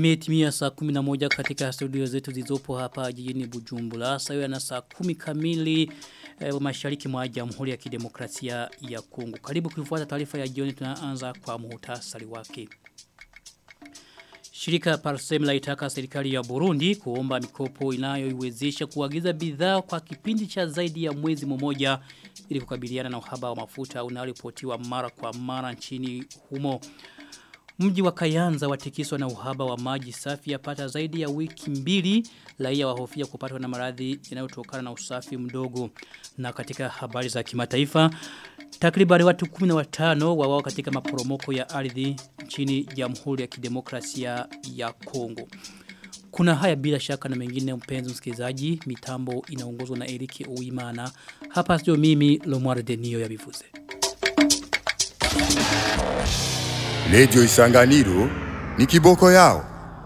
Imetimia saa 11 katika studio zetu zilizopo hapa jijini Bujumbura. Sawa na saa 10 kamili e, mashariki mwa Jamhuri ya Kidemokrasia ya Kongo. Karibu kufuata taarifa ya jioni tunaanza kwa muhtasari wake. Shirika Parsem la itaka serikali ya Burundi kuomba mikopo inayoiwezesha kuagiza bidhaa kwa kipindi cha zaidi ya mwezi mmoja ili kukabiliana na uhaba wa mafuta unaoripotiwa mara kwa mara nchini humo. Mji wa Kayanza watikiswa na uhaba wa maji safi yapata zaidi ya wiki mbili raia wahofia kupatwa na maradhi yanayotokana na usafi mdogo. Na katika habari za kimataifa takriban watu 15 wawao katika maporomoko ya ardhi nchini Jamhuri ya Kidemokrasia ya Kongo. Kuna haya bila shaka na mengine mpenzi msikilizaji, mitambo inaongozwa na Erike Uimana. Hapa sio mimi Lomwar Denio ya bivuze. Lejo Isanganiro ni kiboko yao.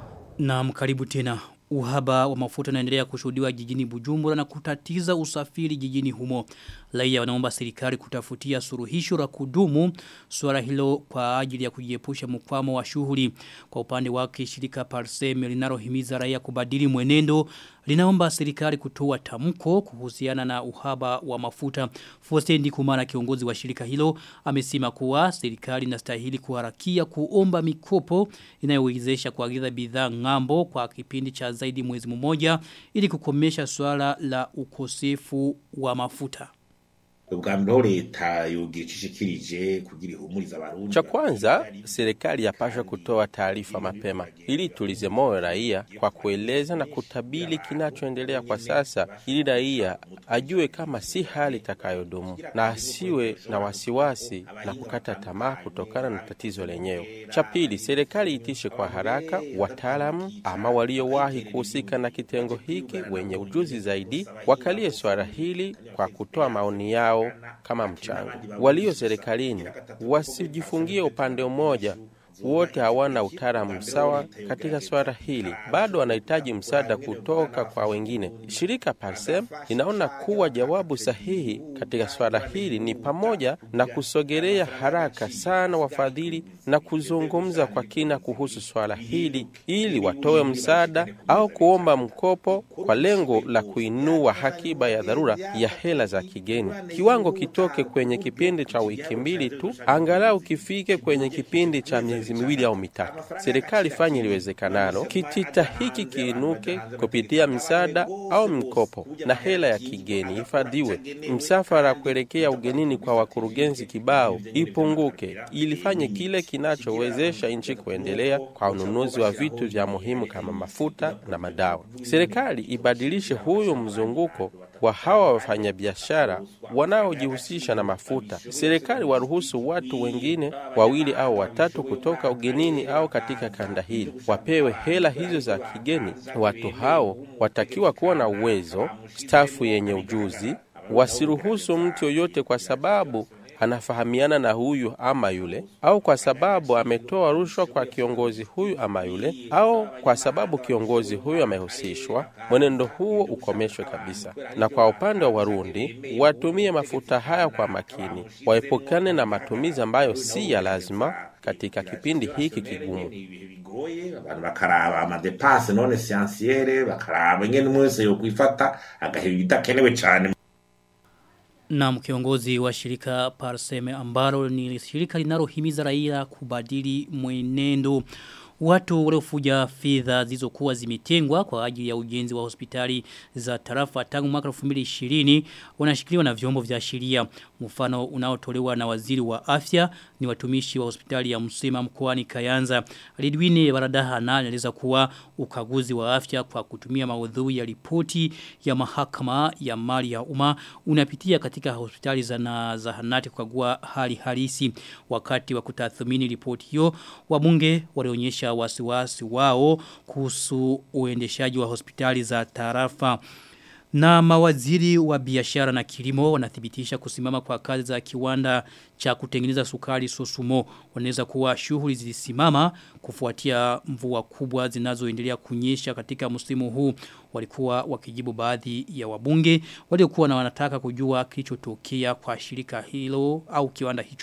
Na mkaribu tena uhaba wa mafuta unaendelea kushuhudiwa jijini Bujumbura na kutatiza usafiri jijini humo. Raia wanaomba serikali kutafutia suruhisho la kudumu swala hilo kwa ajili ya kujiepusha mkwamo wa shughuli. Kwa upande wake shirika Parsem linalohimiza raia kubadili mwenendo linaomba serikali kutoa tamko kuhusiana na uhaba wa mafuta. Fostendi Kumana kiongozi wa shirika hilo amesema kuwa serikali inastahili kuharakia kuomba mikopo inayowezesha kuagiza bidhaa ngambo kwa kipindi cha zaidi mwezi mmoja ili kukomesha swala la ukosefu wa mafuta ubwa mbere leta yogira ishikirije kugira ihumuriza abarundi Cha kwanza, serikali yapasha kutoa taarifa mapema ili tulize moyo raia kwa kueleza na kutabili kinachoendelea kwa sasa, ili raia ajue kama si hali itakayodumu na asiwe na wasiwasi na kukata tamaa kutokana na tatizo lenyewe. Cha pili, serikali itishe kwa haraka wataalamu ama waliowahi kuhusika na kitengo hiki wenye ujuzi zaidi, wakalie swala hili kwa kutoa maoni yao kama mchango. Walio serikalini wasijifungie upande mmoja, wote hawana utaalamu sawa katika swala hili, bado wanahitaji msaada kutoka kwa wengine. Shirika Parsem linaona kuwa jawabu sahihi katika swala hili ni pamoja na kusogelea haraka sana wafadhili na kuzungumza kwa kina kuhusu swala hili ili watoe msaada au kuomba mkopo kwa lengo la kuinua hakiba ya dharura ya hela za kigeni. Kiwango kitoke kwenye kipindi cha wiki mbili tu, angalau kifike kwenye kipindi cha miezi miwili au mitatu. Serikali fanye iliwezekanalo kitita hiki kiinuke kupitia msaada au mkopo na hela ya kigeni ifadhiwe. Msafara kuelekea ugenini kwa wakurugenzi kibao ipunguke, ilifanye kile kinachowezesha nchi kuendelea kwa ununuzi wa vitu vya muhimu kama mafuta na madawa. Serikali ibadilishe huyo mzunguko wa hawa wafanyabiashara wanaojihusisha na mafuta. Serikali waruhusu watu wengine wawili au watatu kutoka ugenini au katika kanda hili wapewe hela hizo za kigeni. Watu hao watakiwa kuwa na uwezo, stafu yenye ujuzi, wasiruhusu mtu yoyote kwa sababu anafahamiana na huyu ama yule, au kwa sababu ametoa rushwa kwa kiongozi huyu ama yule, au kwa sababu kiongozi huyu amehusishwa. Mwenendo huo ukomeshwe kabisa. Na kwa upande wa Warundi, watumie mafuta haya kwa makini, waepukane na matumizi ambayo si ya lazima katika kipindi hiki kigumu. bigoye abantu bakaraba amadepase none siansiere bakaraba ingene umwe wese yokwifata agaheba ibidakenewe cane Na kiongozi wa shirika Parseme ambalo ni shirika linalohimiza raia kubadili mwenendo. Watu waliofuja fedha zilizokuwa zimetengwa kwa ajili ya ujenzi wa hospitali za tarafa tangu mwaka 2020 wanashikiliwa na vyombo vya sheria. Mfano unaotolewa na waziri wa afya ni watumishi wa hospitali ya Msema mkoani Kayanza. Lidwine Baradaha anaeleza kuwa ukaguzi wa afya kwa kutumia maudhui ya ripoti ya mahakama ya mali ya umma unapitia katika hospitali za na zahanati kukagua hali halisi wakati wa kutathmini ripoti hiyo wabunge walionyesha wasiwasi wao kuhusu uendeshaji wa hospitali za tarafa na mawaziri wa biashara na kilimo wanathibitisha kusimama kwa kazi za kiwanda cha kutengeneza sukari sosumo. Wanaweza kuwa shughuli zilisimama kufuatia mvua kubwa zinazoendelea kunyesha katika msimu huu. Walikuwa wakijibu baadhi ya wabunge waliokuwa na wanataka kujua kilichotokea kwa shirika hilo au kiwanda hicho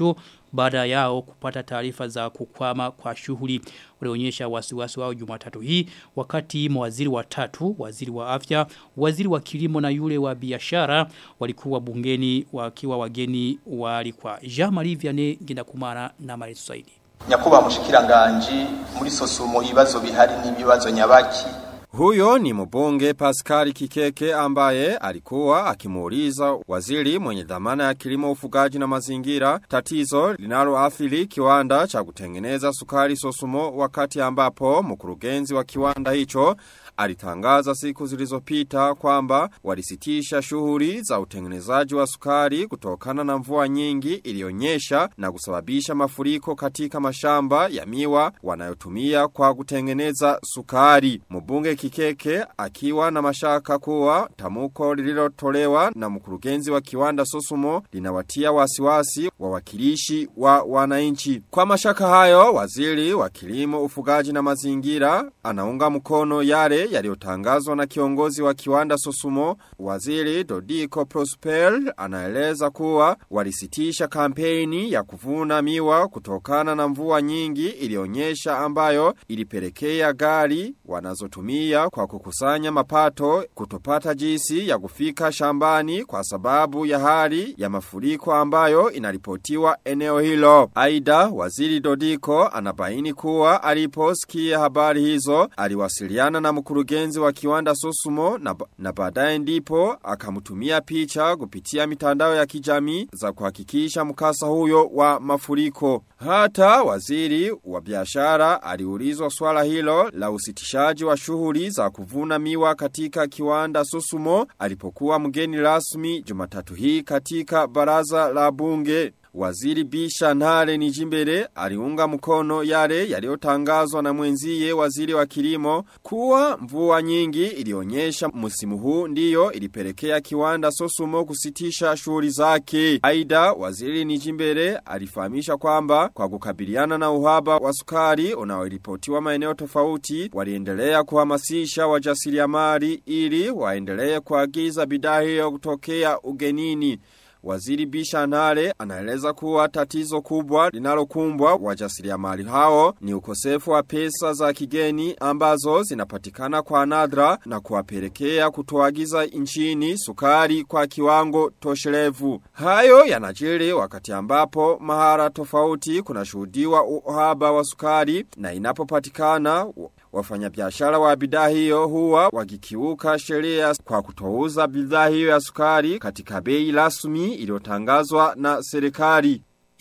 baada yao kupata taarifa za kukwama kwa shughuli walionyesha wasiwasi wao Jumatatu hii wakati mawaziri watatu waziri wa afya waziri wa kilimo na yule wa biashara walikuwa bungeni wakiwa wageni walikuwa Jean Marie Vianney Ngendakumara na Marie Saidi Nyakuba mushikiranganji muri sosumo ibibazo bihari n'ibibazo nyabaki Huyo ni mbunge Pascal Kikeke ambaye alikuwa akimuuliza waziri mwenye dhamana ya kilimo ufugaji na mazingira tatizo linaloathiri kiwanda cha kutengeneza sukari sosumo wakati ambapo mkurugenzi wa kiwanda hicho alitangaza siku zilizopita kwamba walisitisha shughuli za utengenezaji wa sukari kutokana na mvua nyingi iliyonyesha na kusababisha mafuriko katika mashamba ya miwa wanayotumia kwa kutengeneza sukari. Mbunge Kikeke akiwa na mashaka kuwa tamuko lililotolewa na mkurugenzi wa kiwanda Sosumo linawatia wasiwasi wawakilishi wa wananchi. Kwa mashaka hayo, waziri wa kilimo, ufugaji na mazingira anaunga mkono yale yaliyotangazwa na kiongozi wa kiwanda Sosumo, waziri Dodiko Prosper anaeleza kuwa walisitisha kampeni ya kuvuna miwa kutokana na mvua nyingi ilionyesha ambayo ilipelekea gari wanazotumia kwa kukusanya mapato kutopata jinsi ya kufika shambani kwa sababu ya hali ya mafuriko ambayo inaripotiwa eneo hilo. Aida, waziri Dodiko anabaini kuwa aliposikia habari hizo aliwasiliana na mkurugenzi wa kiwanda Sosumo na, na baadaye ndipo akamtumia picha kupitia mitandao ya kijamii za kuhakikisha mkasa huyo wa mafuriko. Hata waziri wa biashara aliulizwa swala hilo la usitishaji wa shughuli za kuvuna miwa katika kiwanda Sosumo alipokuwa mgeni rasmi Jumatatu hii katika baraza la bunge. Waziri Bisha Ntare Nijimbere aliunga mkono yale yaliyotangazwa na mwenziye waziri wa kilimo kuwa mvua nyingi ilionyesha msimu huu ndiyo ilipelekea kiwanda Sosumo kusitisha shughuli zake. Aida waziri Nijimbere alifahamisha kwamba kwa kukabiliana na uhaba wa sukari unaoripotiwa maeneo tofauti waliendelea kuhamasisha wajasiriamali ili waendelee kuagiza bidhaa hiyo kutokea ugenini. Waziri Bishanale anaeleza kuwa tatizo kubwa linalokumbwa wajasiriamali hao ni ukosefu wa pesa za kigeni ambazo zinapatikana kwa nadra na kuwapelekea kutoagiza nchini sukari kwa kiwango toshelevu. Hayo yanajiri wakati ambapo mahara tofauti kunashuhudiwa uhaba wa sukari na inapopatikana wafanyabiashara wa bidhaa hiyo huwa wakikiuka sheria kwa kutouza bidhaa hiyo ya sukari katika bei rasmi iliyotangazwa na serikali.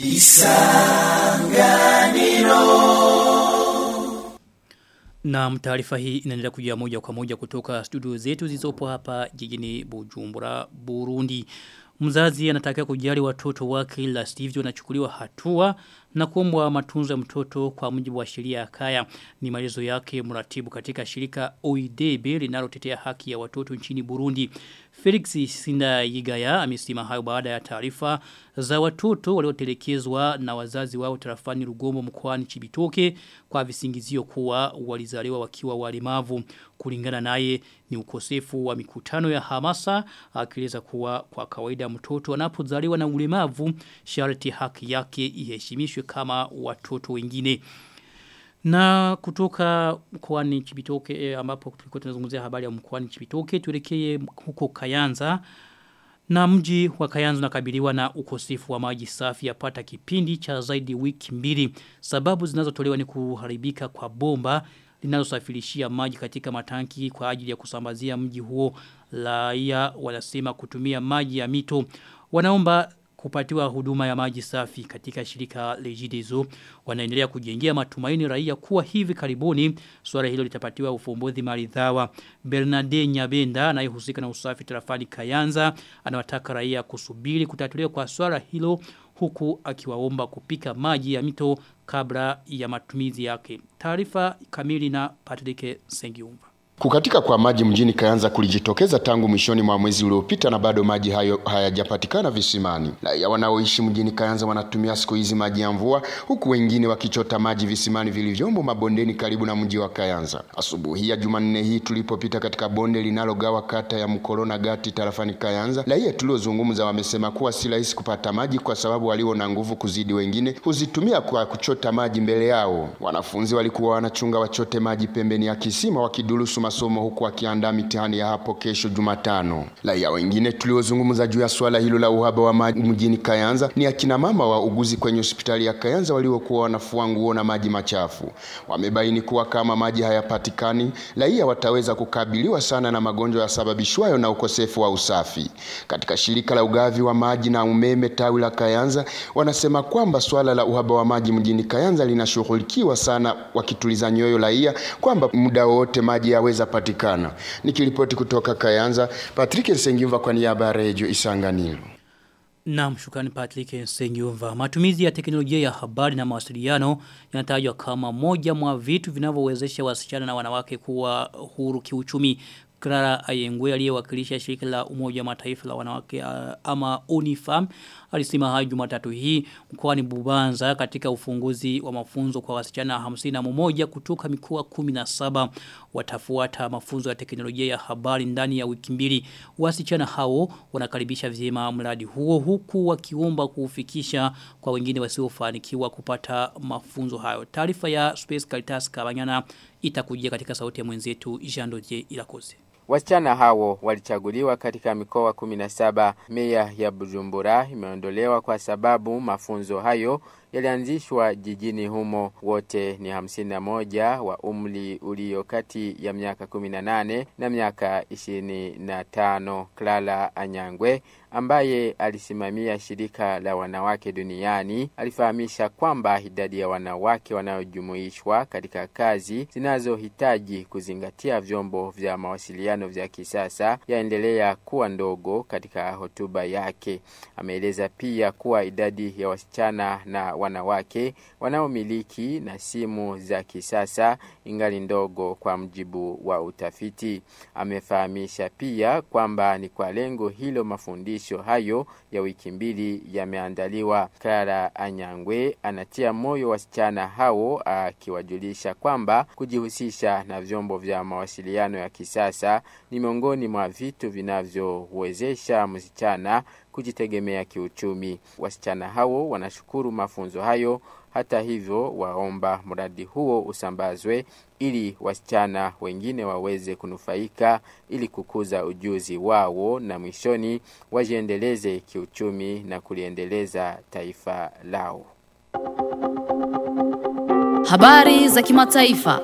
Na taarifa hii inaendelea kujia moja kwa moja kutoka studio zetu zilizopo hapa jijini Bujumbura, Burundi. Mzazi anatakiwa kujali watoto wake ila sivyo anachukuliwa hatua na kuombwa matunzo ya mtoto kwa mujibu wa sheria ya kaya. Ni maelezo yake mratibu katika shirika OIDB linalotetea haki ya watoto nchini Burundi. Felix Sindayigaya amesema hayo baada ya taarifa za watoto waliotelekezwa na wazazi wao tarafani Rugombo mkoani Chibitoke kwa visingizio kuwa walizaliwa wakiwa walemavu. Kulingana naye ni ukosefu wa mikutano ya hamasa akieleza kuwa kwa kawaida mtoto anapozaliwa na ulemavu sharti haki yake iheshimishwe kama watoto wengine. Na kutoka mkoani Chibitoke e, ambapo tulikuwa tunazungumzia habari ya mkoani Chibitoke tuelekee huko Kayanza na mji wa Kayanza unakabiliwa na ukosefu wa maji safi yapata kipindi cha zaidi wiki mbili. Sababu zinazotolewa ni kuharibika kwa bomba linalosafirishia maji katika matanki kwa ajili ya kusambazia mji huo. Raia wanasema kutumia maji ya mito. Wanaomba kupatiwa huduma ya maji safi katika shirika Legidezo wanaendelea kujengea matumaini raia kuwa hivi karibuni swala hilo litapatiwa ufumbuzi maridhawa Bernarde Nyabenda anayehusika na usafi tarafani Kayanza anawataka raia kusubiri kutatuliwa kwa swala hilo huku akiwaomba kupika maji ya mito kabla ya matumizi yake taarifa kamili na Patrick Sengiumba Kukatika kwa maji mjini Kayanza kulijitokeza tangu mwishoni mwa mwezi uliopita na bado maji hayo hayajapatikana visimani. Raia wanaoishi mjini Kayanza wanatumia siku hizi maji ya mvua huku wengine wakichota maji visimani vilivyomo mabondeni karibu na mji wa Kayanza. Asubuhi ya Jumanne hii tulipopita katika bonde linalogawa kata ya Mkorona Gati tarafani Kayanza, raia tuliozungumza wamesema kuwa si rahisi kupata maji kwa sababu walio na nguvu kuzidi wengine huzitumia kwa kuchota maji mbele yao. Wanafunzi walikuwa wanachunga wachote maji pembeni ya kisima wakidurusu masomo huku wakiandaa mitihani ya hapo kesho Jumatano. Raia wengine tuliozungumza juu ya swala hilo la uhaba wa maji mjini Kayanza ni akina mama wa uguzi kwenye hospitali ya Kayanza waliokuwa wanafua nguo na maji machafu. Wamebaini kuwa kama maji hayapatikani, raia wataweza kukabiliwa sana na magonjwa yasababishwayo na ukosefu wa usafi. Katika shirika la ugavi wa maji na umeme tawi la Kayanza wanasema kwamba swala la uhaba wa maji mjini Kayanza linashughulikiwa sana, wakituliza nyoyo raia kwamba muda wote maji yaweza patikana. Nikiripoti kutoka Kayanza, Patrick Nsengiva kwa niaba ya Radio Isanganiro. Naam, shukrani Patrick Sengiova. Matumizi ya teknolojia ya habari na mawasiliano yanatajwa kama moja mwa vitu vinavyowezesha wasichana na wanawake kuwa huru kiuchumi. Clara Ayengwe aliyewakilisha shirika la Umoja wa Mataifa la wanawake uh, ama UNIFAM alisema hayo Jumatatu hii mkoani Bubanza katika ufunguzi wa mafunzo kwa wasichana 51 kutoka mikoa 17 watafuata mafunzo ya teknolojia ya habari ndani ya wiki mbili. Wasichana hao wanakaribisha vyema mradi huo huku wakiomba kuufikisha kwa wengine wasiofanikiwa kupata mafunzo hayo. Taarifa ya Space Caritas Kabanyana itakujia katika sauti ya mwenzetu Jean Dodier Ilakoze. Wasichana hao walichaguliwa katika mikoa 17. Meya ya Bujumbura imeondolewa kwa sababu mafunzo hayo yalianzishwa jijini humo. Wote ni hamsini na moja wa umri ulio kati ya miaka 18 na miaka 25. Clara Anyangwe ambaye alisimamia shirika la wanawake duniani alifahamisha kwamba idadi ya wanawake wanaojumuishwa katika kazi zinazohitaji kuzingatia vyombo vya mawasiliano vya kisasa yaendelea kuwa ndogo. Katika hotuba yake ameeleza pia kuwa idadi ya wasichana na wanawake wanaomiliki na simu za kisasa ingali ndogo kwa mjibu wa utafiti. Amefahamisha pia kwamba ni kwa lengo hilo mafundisho hayo ya wiki mbili yameandaliwa. Clara Anyangwe anatia moyo wasichana hao akiwajulisha kwamba kujihusisha na vyombo vya mawasiliano ya kisasa ni miongoni mwa vitu vinavyowezesha msichana kujitegemea kiuchumi. Wasichana hao wanashukuru mafunzo hayo. Hata hivyo, waomba mradi huo usambazwe ili wasichana wengine waweze kunufaika ili kukuza ujuzi wao na mwishoni wajiendeleze kiuchumi na kuliendeleza taifa lao. Habari za kimataifa.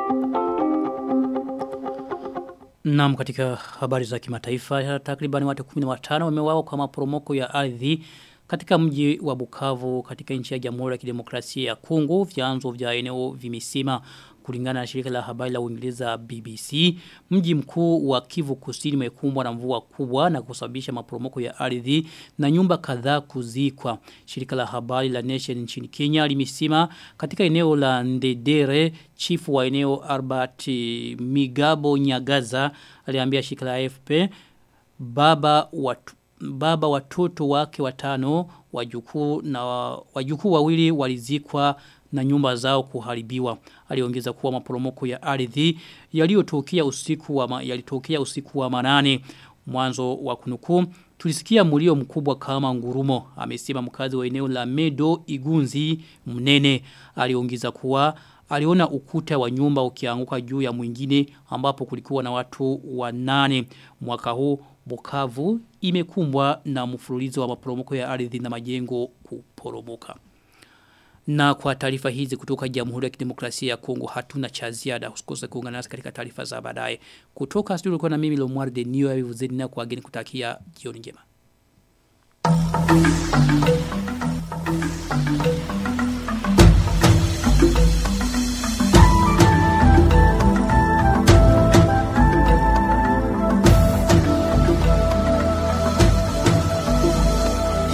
Naam katika habari za kimataifa takriban watu 15 wameuawa kwa maporomoko ya ardhi katika mji wa Bukavu katika nchi ya Jamhuri ya Kidemokrasia ya Kongo vyanzo vya eneo vimesema kulingana na shirika la habari la Uingereza BBC mji mkuu wa Kivu Kusini umekumbwa na mvua kubwa na kusababisha maporomoko ya ardhi na nyumba kadhaa kuzikwa shirika la habari la Nation nchini Kenya limesema katika eneo la Ndedere chifu wa eneo Albert Migabo Nyagaza aliambia shirika la AFP baba watu baba watoto wake watano wajukuu na wajukuu wawili walizikwa na nyumba zao kuharibiwa. Aliongeza kuwa maporomoko ya ardhi yaliyotokea usiku wa yalitokea usiku wa manane mwanzo wa kunukuu tulisikia mlio mkubwa kama ngurumo amesema mkazi wa eneo la Medo Igunzi mnene aliongeza kuwa aliona ukuta wa nyumba ukianguka juu ya mwingine ambapo kulikuwa na watu wanane mwaka huu Bukavu imekumbwa na mfululizo wa maporomoko ya ardhi na majengo kuporomoka. Na kwa taarifa hizi kutoka Jamhuri ya Kidemokrasia ya Kongo hatuna cha ziada usikose kuungana nasi katika taarifa za baadaye. Kutoka studio kwa na mimi Lomwar de Nio ya na kwa kutakia jioni njema.